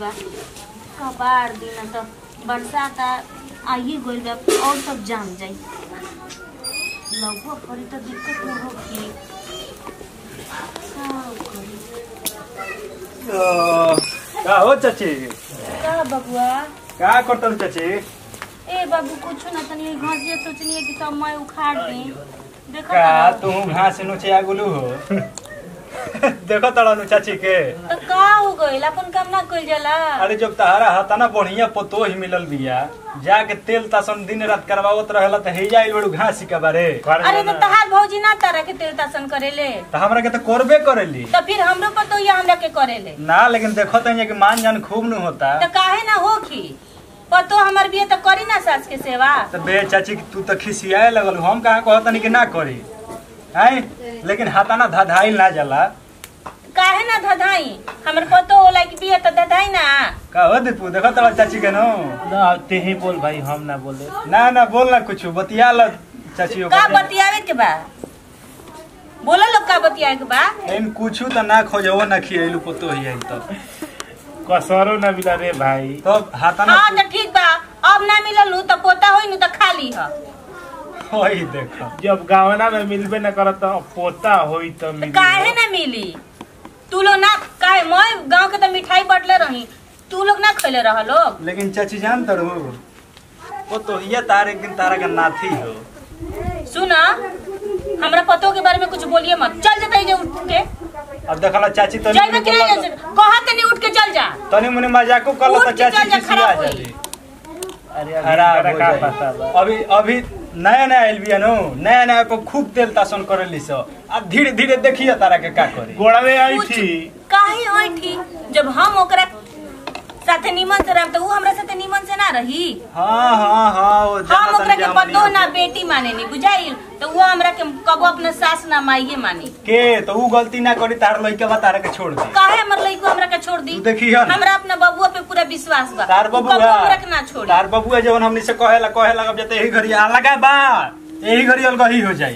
बा कबाड़ दिन तो बरसात आइए गइल बा और सब जाम जाई लगभग करी तो दिक्कत न होगी का करी का हो चाची का बबुआ का करतल चाची ए बाबू कुछ ना तनी घासिया सोचनी है कि सब मैं उखाड़ दी देखो का तो तू घास नुचे आगुलू हो देखो तड़नु चाची के तो का हो गइल अपन काम ना कइल जाला अरे जब तहारा हता ना बढ़िया पतो ही मिलल बिया जाके तेल तासन दिन रात करवावत रहेला त हे जाइल बड़ू घास के बारे अरे तो तहार भौजी ना तारा के तेल तासन करेले त हमरा के त करबे करेली तो फिर हमरो पर तो ये हमरा के करेले ना लेकिन देखो त कि मान जान खूब नु होता तो काहे ना होखी पतो हमर बिये तो करी ना सास के सेवा त बे चाची तू त खिसियाए लगल हम कहाँ कहतनी कि ना करी हैं लेकिन हाथाना धधाइल ना जाला काहे ना धधाई हमर पतो होला कि बिये तो धधाई ना का हो दीपू देखो तड़ा चाची के नो ना ते ही बोल भाई हम ना बोले ना ना बोल ना कुछ बतिया ल चाची का बतियावे के बा बोला लोग का बतियावे के बा लेकिन कुछ त ना खोजो ना खियलू पतो ही आई तो कसरो ना मिला रे भाई तो हाथाना हाँ तो ठीक बा अब ना मिलल नु तो पोता होई नु तो खाली ह वही देखो जब गावना में मिलबे न करत तो पोता होई तो तो मिली काहे ना मिली तू लोग ना काहे मैं गांव के तो मिठाई बटले रही तू लोग ना खैले रह लोग लेकिन चाची जान तड़ू वो तो ये तार एक दिन तारा का नाथी हो सुना हमरा पतो के बारे में कुछ बोलिए मत चल जा तई जे उठ के अब देखला चाची तो जाइबे कि नहीं जैसे कहा तनी उठ के चल जा तनी मुनी मजाको कर उठ तो के चाची चल जा, खिसिया खराब जाली होई। अरे अभी खराब एकरा हो का जाई। पता बा अभी अभी नया नया आइल बिया नो नया नया पे खूब तेल तासन करेली सो अब धीरे धीरे देखिए तारा के का करी गोड़वे आई कुछ थी काहे होई थी जब हम ओकरा साथे निमन से रहब तो ऊ हमरा साथे निमन से ना रही हाँ हाँ हाँ वो हम जाना ओकरा तनी के हम पतो नहीं ना होते। बेटी माने नी बुझाइल तो वो हमरा के कबो अपने सास ना माइये मानी के तो ऊ गलती ना करी तार लइका बा तारा के छोड़ दी काहे हमर लइको हमरा के छोड़ दी तू देखिए ना हमरा अपना बबुआ पे पूरा विश्वास बा तार ऊ बबुआ कबो हमरा के ना छोड़ी तार बबुआ जवन हमनी से कहेला कहेला अब जते यही घड़ी आ लगा बा यही घड़ी अलगही हो जाई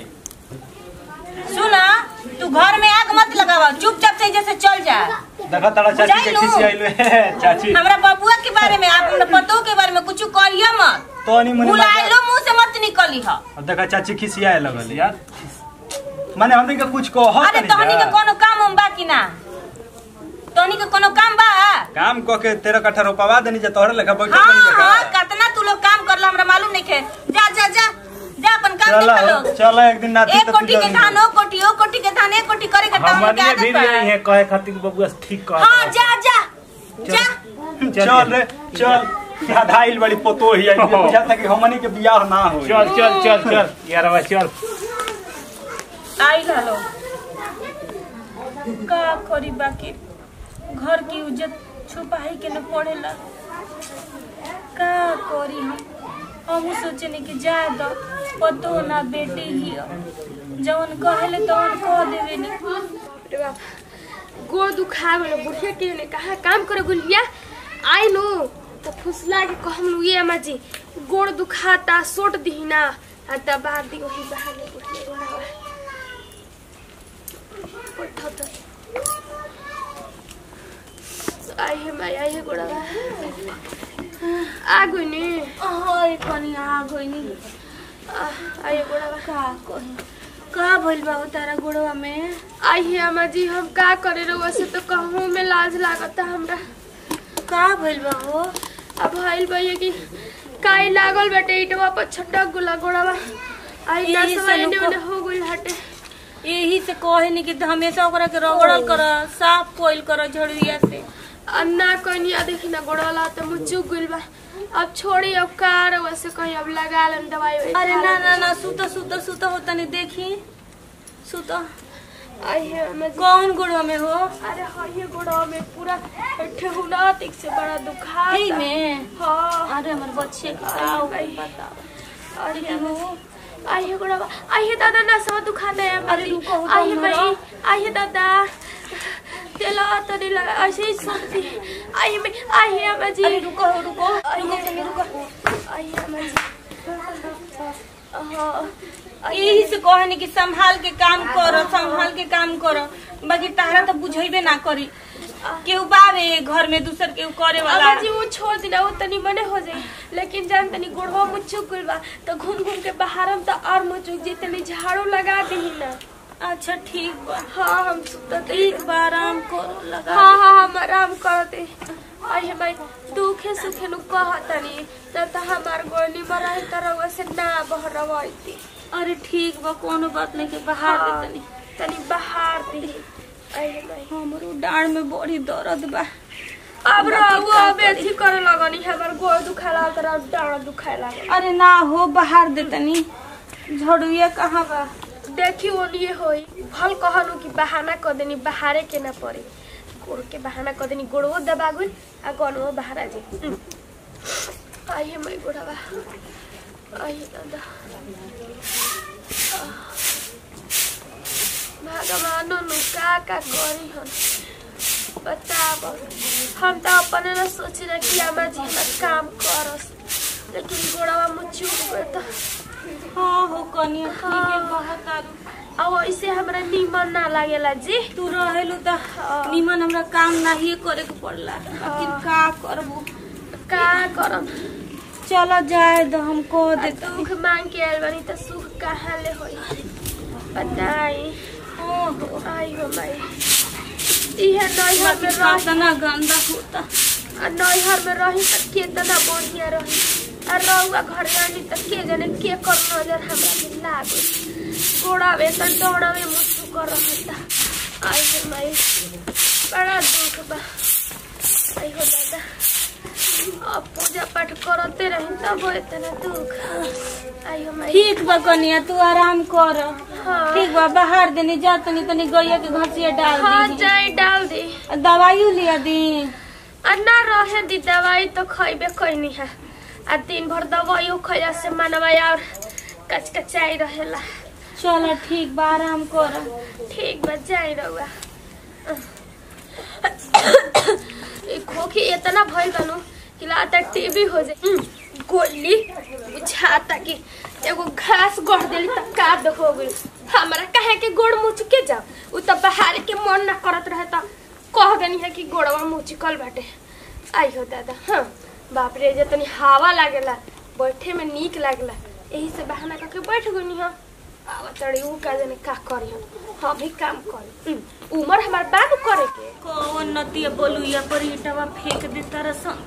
सुना तू घर में आग मत लगावा चुपचाप से जैसे चल जा देखा तारा चाची के बुझाइलो। खिसी आइलो है चाची हमरा बबुआ के बारे में अपने पतो के बारे में कुछ करिया मत तो नहीं मुनी बुलाइलो मुंह से मत निकली ह अब देखा चाची खिसियाए लगल यार माने हमनी के कुछ कहो अरे तहनी के कोनो काम उम बा कि ना तहनी के कोनो काम बा काम क के तेरह कट्ठा रोपवा देनी जे तोहरे लेखा बैठल हाँ बनी हाँ देखा कितना तू लोग काम करला हमरा मालूम नहीं खे जा जा जा जा अपन काम चल देखा लो चल एक दिन नाती एक तो कोटी के धान ओ कोटी ओ कोटी के धान एक कोटी करे के टाउन के हमनिए भी आदत बा यही है कहे खातिर कि बबुआ ठीक कह हाँ जा जा जा चल रे चल धाइल बड़ी पोतो ही आई बुझाता कि हमनी के बियाह ना हो चल चल चल चल यारवा चल आई हलो का करी बाकी घर की इज्जत छुपाई के न पड़ेला का करी हम हम सोचने कि जाए दो पतो ना बेटी ही ह। जवन कहेले तवन कह देवे नी अरे बाप गोड़ दुखा गलो बुढ़िया के ने कहा काम करे गुलिया आई नो तो फुसला के कहम नु ये अम्मा जी गोड़ दुखाता सोट दी ना आ दबा दी वही बाहर ले बुढ़िया गोड़ा उठो तो आई है मैं आई है गोड़ा आ गई नी ओए कनी आ गइनी आ, आई है गोड़ा का कही का भइल बा तारा गोड़वा में आई है अम्मा जी हम का करे रहो से तो कहूँ में लाज लागता हमरा का भइल बा हो अब भइल भैया कि काई लागल बाटे इटवा पर छटक गुला गोड़वा आई यही दस से एने नुको- ओने हो गइल हटे यही से कहे नी कि हमेशा ओकरा के रगड़ल कर साफ कोइल कर झड़िया से अन्ना कनिया देखी ना गोड़वाला तो मुँह चुक गइल बा अब छोड़ी अब कार वैसे कहीं अब लगा लेन दवाई ववाई अरे खा ना लेन। ना ना सुत सुत सुत हो तनी देखी सुत आई है अम्मा जी कौन गुड़वा में हो अरे हाँ ये गोड़वा में पूरा ठेहुना तिक से बड़ा दुखा ही में हाँ अरे हमर बच्चे के का हो गइल बता अरे हो आई है गोड़वा आई है दादा ना सब दुखाता है अम्मा अरे जी रुको, रुको, आई है हमरा। भाई आई है दादा तेला तरी लगा ऐसे ही सोचती आई है मैं- आई है अम्मा जी अरे रुको रुको आई रुको है तनी रुको आई है अम्मा जी हाँ यही से कहनी कि संभाल के काम करो संभाल के काम करो बाकी तारा तो बुझेबे ना करी केहू बावे घर में दूसर केहू करे वाला अम्मा जी वो छोड़ दिना वो तनी मने हो जाई लेकिन जान तनी गोड़वा मुचुक गइल बा तो घूम घूम के बाहरम तो और मुचुक जी तनी झाड़ू लगा दही ना अच्छा ठीक बा हाँ हम सुता एक बार आराम करो लगा हाँ हाँ हम आराम करते आई भाई दुखे सुखे नु कहतनी त त हमार गोली मराई तरह से ना बहरवाईती अरे ठीक बा कोनो बात नहीं के बाहर दे तनी तनी बाहर दी आई भाई हमरो डांड में बड़ी दर्द बा अब बाकी रहुआ का अब एथी करे लगनी हमार गोड़ दुखाला तरह डाँड दुखाए लागल अरे ना हो बाहर दे तनी झड़ुया कहाँ बा देखी वो लिए होई भल कहलू कि बहाना कर देनी बहारे के ना पड़ी गोड़ के बहाना कर देनी गोड़वो दबा गइल आ गनवो बाहर आ जाई आइए मैं गोड़वा आइए दादा भगवान नु का का करी हन बताब हम तो अपने ना सोची रहे कि हमार जी हमार काम करस लेकिन गोड़वा मुँह चूक गए तो हाँ हो कनिया ठीक है बहुत आरू अब ऐसे हमरा नीमन ना लागेला जी तू रहेलू त निमन हमरा काम नाही करे के पड़ला लेकिन का करबू का करम चलो जाए दो हम कह दे दुख मांग के आयल बानी त सुख कहाँ ले होई बताई ओहो आई हो माई इहे नैहर में रही कितना गंदा होता आ नैहर में रही त केतना बढ़िया रही आ रहुआ घर आनी त के जाने के कर नजर हमरा पे लागो गोड़ावे त डोड़ावे मुझको कर रहता आई हो माई बड़ा दुख बा आई हो दादा अब पूजा पाठ करते रही तब हो इतना दुख आई हो माई ठीक बा कनिया तू आराम कर हाँ। ठीक बा बाहर देनी जा तनी तनी गैया के घसिया डाल हाँ दी जाए डाल दे दवाइयो लिया दी आ ना रहे दी दवाई तो खैबे कैनी है आ दिन भर दवाइयो खैला से मनवा और कचकचाई रहेला चलो ठीक बा आराम कर ठीक बा जाए रहुआ ई खोखी इतना भइल बानू कि लाता टीबी हो जाए उम, गोली बुझाता कि एगो घास गढ़ देली त का हो गइल हमरा कहे के गोड़ मुच के जाओ उ त बहार के मन ना करत रहे त कह देनी है कि गोड़वा मुचकल बाटे आई हो दादा हाँ बाप रे जे तनी हवा लागेला बैठे में नीक लागेला यही से बहाना करके बैठ गनी हम आवा चढ़ी ऊ का जाने का करी हम हम भी काम करी उम, उमर हमार बात करे के कौन नतिया बोलुया पर ईटवा फेंक दे तरसन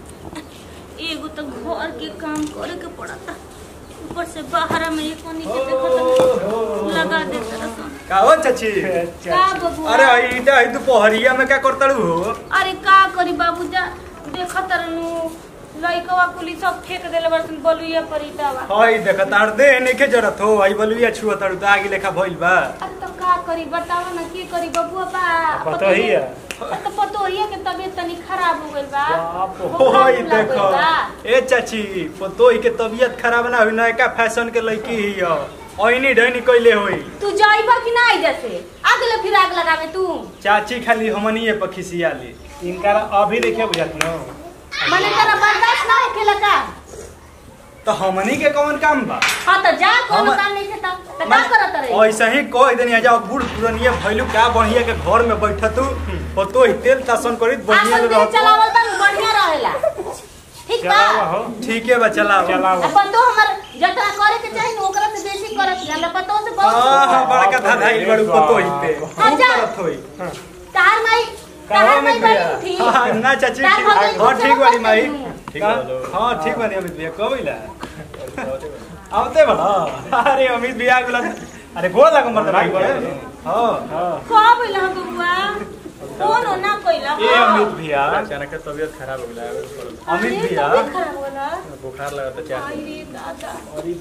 एगो तो घर के काम करे के पड़ता ऊपर से बाहर में एक कोनी के देखत लगा दे तरसन का हो चाची का बबुआ अरे आई ईटा आई दोपहरिया में क्या करतड़ू हो अरे का करी बाबू जा देखत रहनु लइकवा कुली सब फेंक देले बरसन बोलुया पर ईटवा हई देख तार दे नइखे जरूरत हो आई बलुया छुआ तड़ू त आगे लेखा भइल बा अरे तो का करी बतावा ना की करी बबुआ बा पतो ही है तो पतोहिया के तबीयत तनी खराब हो गइल बा बाप रे। बुखार ओई लग देखो गइल बा। ए चाची पतोही के तबीयत खराब ना हुई नयका फैशन के लड़की ही हो ओइनी ढैनी कइले होई तू जाइबा कि ना जैसे अगले फिर आग लगावे तू चाची खाली हमनिए पर खिसियाली इनका अभी देखिए बुझात न मने तेरा बर्दाश्त ना होखेला का तो हमनी के कौन काम बा हाँ तो जा कोनो हम- काम नहीं खेता तो का करत रहे ऐसे ही कह देनी जाओ बूढ़ पुरनिया भइलू का बढ़िया के घर में बैठतू पतोही तेल तासन करित बढ़िया आपन ले देह रहतू चलावल बा बढ़िया रहेला ठीक बा चलावा हो ठीक है बा चलाओ चलाओ अपन तो हमर जतना करे के चाही ना ओकरा से बेसी करत छी हमरा पतो से बहुत हाँ हाँ बड़का धाधाई बड़ू पतोही पे हाँ, खूब जा। करत होई तार माई कहाँ तार माई में बड़ी भैया? उठी हाँ, ना चाची तार ठीक भौजाई हाँ कुछ ठीक बानी समझ माई नहीं। ठीक हाँ ठीक बानी अमित भैया कब अइला आवते बड़ा अरे अमित भैया गुला अरे गोल लगा मर्द भाई हाँ हां कब बोला हम बुआ कौन हो ना कोइला ए अमित भैया अचानक तबियत खराब हो गया अमित भैया खराब होला बुखार लगा था चार अरे दादा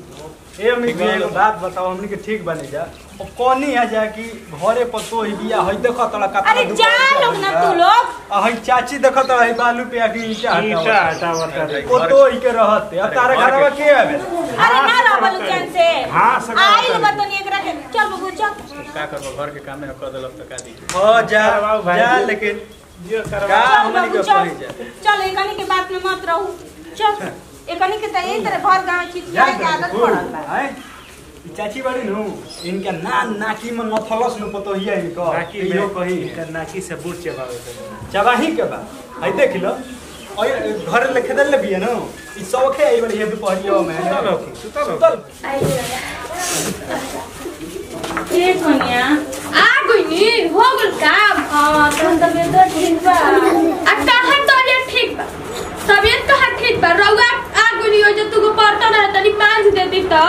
ए अमित भैया एगो बात बताओ हमनी के ठीक बने जा अब कौनी है जा कि घरे पतो ही बिया हई देखो तोड़ा कपड़ा अरे जा लोग ना तू लोग आ हई चाची देखो तोड़ा हई बालू पे आके ईटा ईटा हटाओ हटावत है पतो ही के रहते अब तारा घर घरवा के आवे अरे ना रहबल चैन से हाँ, सगा आई कर। बतनी एकरा के चल बबू चल का करबो घर के काम में कर देलक तो का दी हां जा करवाओ भाई। जा लेकिन जियो का करवा चल हमनी बाबू के चल पड़ी जा चल एकनी के बात में मत रहू चल एकनी के त यही तरह भर गांव चित जा के आदत बूढ़, पड़ल बा आय? चाची बाड़ी नु इनका ना नाकी में नथलस नु पतो हिया इनको नाकी इहो में कही इनकर नाकी से बूढ़ चबावे तो चबाही के बा आई देख लो ओए घर ले खेदल ले बिया नु ई सौखे आई बड़ी हे दुपहरियो में सुतल होखी, सुतल होखी। के कोनिया आ गइनी हो गल काम हां तहन त बेटा ठीक बा आ कहाँ तबियत ठीक बा तबियत कहाँ ठीक बा रउआ आ गइनी हो जो तुको बर्तन है तनी मांज देती तो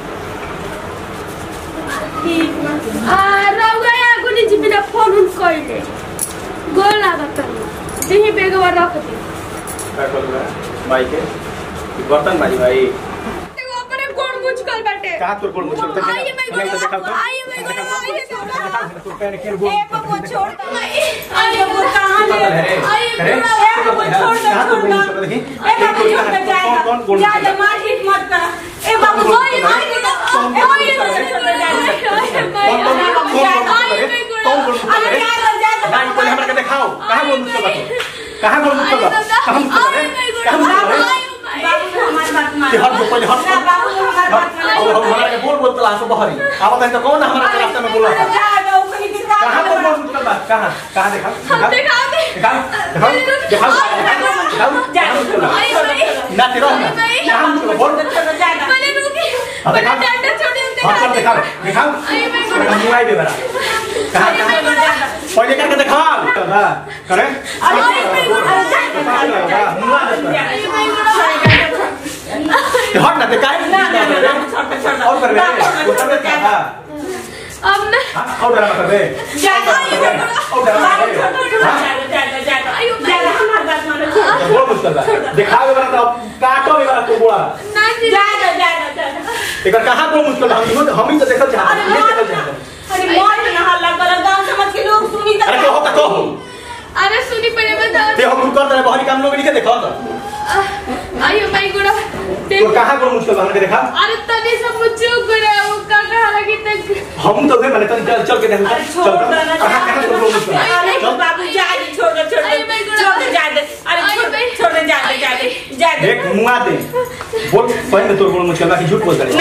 ठीक बा आ रउआ आ गइनी जी बिना फोन उन कइले गोल लागत तनी देही बेगवा रख दी का करू बा भाई के ई बर्तन भाई भाई एगो अपने गोड़ मुचकल बाटे का तोर कोल मुझे तो आइए भाई नहीं तो दिखाओ गोड़ तो आइए भाई गोड़ आइए तो तू पैर के गोल ए बबू छोड़ दो आइए आइए बबू कहां ले अरे आइए अरे गोड़ ए बबू छोड़ दो कहां तो छोड़ गोल दो मुझे देखी ए बाबू छोड़ दो जाएगा कौन कौन जा जा मार हिट मत कर ए बाबू आइए भाई गोड़ आइए कौन गोल मुझे अरे जा जा जा जा नहीं पहले हमरा के दिखाओ कहां गोल मुझे बता कहां गोल मुझे बता कहां मुझे कहां मुझे बाबू हमारी बात मान कि हट जो पहले हट ना बाबू हमारी बात मान अब हम हमरा के बोल बोल तला सो बहरी अब तक तो कौन हमरा के रास्ते में बोला था जा जा ओकनी के साथ कहां पर बोल मुझे बता कहां कहां देखा दिखा दे दिखाओ दिखाओ दिखाओ दिखाओ ना तेरा ना कहां मुझे बोल मैंने रुकी अबे मैंने कहाँ? डांडा छोड़ी उनके हाथ पर दिखाओ दिखाओ आइए भाई गोड़ मेरा मुंह आई दे बरा कहां कहां पहले करके दिखाओ करे आइए भाई गोड़ हट ना दिखाए और कर बे उतर दे हां अब ना और डरा कर बे और डरा कर बे बोल मुझे दिखाओ बरा तो काटो बरा तो बोला ना जी एकर कहां को मुश्किल हम इहो हम ही तो देखल चाहते हैं ये देखल चाहते हैं अरे कहो तो कहो अरे सुनी पहले बताओ ते हम कर दे बहरी काम लोग नहीं के देखो तो आइए भाई गोड़ तो देख कहां को मुश्किल हमके देखा अरे तनी सब मुझे गोड़ वो का कहा लगी तक हम तो गए मैंने चल चल चल के देखो चल कहां कहां को मुश्किल देख मुआ दे बोल पहले तो बोल मुश्किल बाकी झूठ बोल दे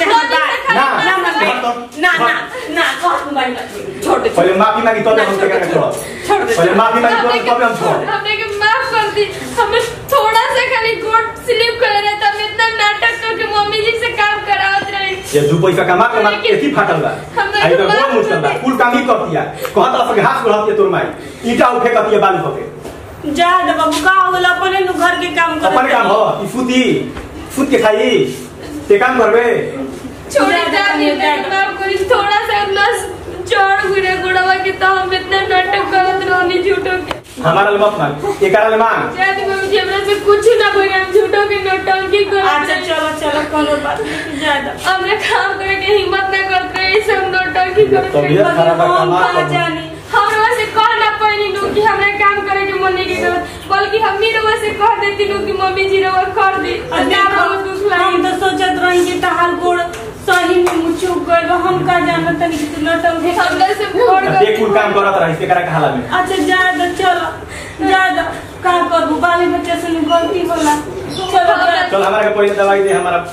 पहले माफी मांगी तो हम क्या छोड़ पहले माफी मांगी तो तब हम छोड़ हमने के माफ कर दी हमें थोड़ा सा खाली गोड़ स्लिप कर रहा था हम इतना नाटक करके मम्मी जी से काम करावत रहे ये दू पैसा कमा के मार एथी फाटल बा आई तो बोल मुश्किल बा कुल काम ही कर दिया कहत रहा कि हाथ बढ़त तोर माई ईटा उठे कतिया बालू पके जा दे बाबू का होला अपने नु घर के काम कर अपन काम हो ई फुती फुत के खाई ते काम करबे छोड़ जा, जा, जानी जा, जा। माफ करी थोड़ा सा नस चढ़ गुरे गुड़वा के तो हम इतना नाटक करत रहनी झूठो के हमारा ले मत मांग एकरा ले मांग शायद मम्मी जी हमरा से कुछ ना बोले हम झूठो के नौटंकी अच्छा करत चलो चलो कोनो बात नहीं जा दे हमने काम करे के हिम्मत ना करते रहे सब नौटंकी करत रहे तबीयत खराब है हम कमा का जानी हमरा से कह ना पानी नु कि हमरा काम करे के मन नहीं के करत बल्कि हम ही रवा से कह देती नु कि मम्मी जी रवा कर दी और क्या बहुत दुख हम लगी तो सोचत रही कि तहार गोड़ सही में मुचुक गइल हम का जानत तनी कि तू लटम है हमरा से फोड़ देख कुल काम करत रही एकरा के हाला में अच्छा जा दे चलो जा दे का करबू बाली बच्चे से गलती होला चलो जा, चल हमारा के पहले दवाई दे हमारा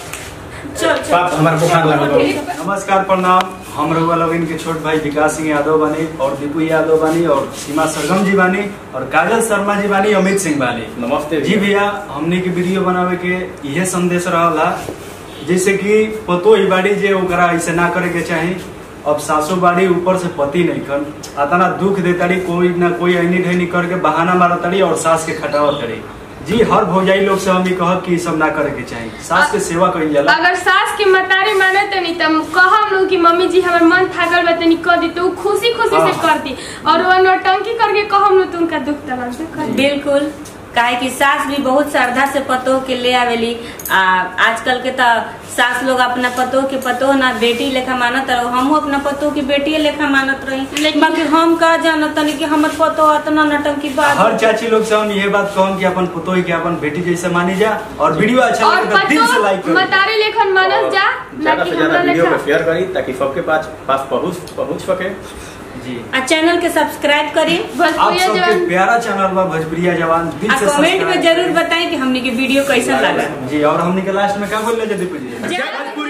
चल चल बाप हमारा बुखार लागल बा नमस्कार प्रणाम हम रघुआ लविन के छोट भाई विकास सिंह यादव बानी और दीपू यादव बानी और सीमा सरगम जी बानी और काजल शर्मा जी बानी अमित सिंह बानी नमस्ते जी भैया हमने के वीडियो बनावे के यह संदेश रहला जैसे कि पतो ही बाड़ी जे ओकरा ऐसे ना करे के चाही अब सासू बाड़ी ऊपर से पति नहीं कर अतना दुख देताड़ी कोई ना कोई ऐनी ढैनी करके बहाना मारताड़ी और सास के खटावत ताड़ी जी हर भौजाई लोग से हम भी कहब कि ई सब ना करे के चाही सास के सेवा कइल जाला अगर सास के मतारी माने तनी तम कहम नु कि मम्मी जी हमर मन थाकल बा तनी कर दी तो उ खुशी खुशी से हाँ। कर दी और वो नौटंकी करके कहम नु तो उनका दुख तला से कर दी बिल्कुल काहे कि सास भी बहुत श्रद्धा से पतोह के ले आवेली आ आजकल के तो सास लोग अपना पतोह के पतोह ना बेटी लेखा मानत रहो हमहू अपना पतोह के बेटी लेखा मानत रही लेकिन- बाकी हम का जानत तनी कि हमर पतोह इतना नटंकी बात हर चाची लोग से हम ये बात कहम कि अपन पुतोही के अपन बेटी जैसे मानी जा और वीडियो अच्छा और लगे तो दिल से लाइक पतो करो मतारी लेखन मानस जा ना ज्यादा कि से ज्यादा हमरा वीडियो लेखा को शेयर करी ताकि सबके पास पास पहुंच पहुंच सके जी आ चैनल के सब्सक्राइब करी आप भोजपुरी सबके जवान प्यारा चैनल बा भोजपुरिया जवान दिल आ से कमेंट में सब्सक्राइब जरूर बताएं कि हमने के वीडियो कैसा लगा जी और हमने के लास्ट में क्या बोल रहे थे दीपू जी जय भोजपुरी।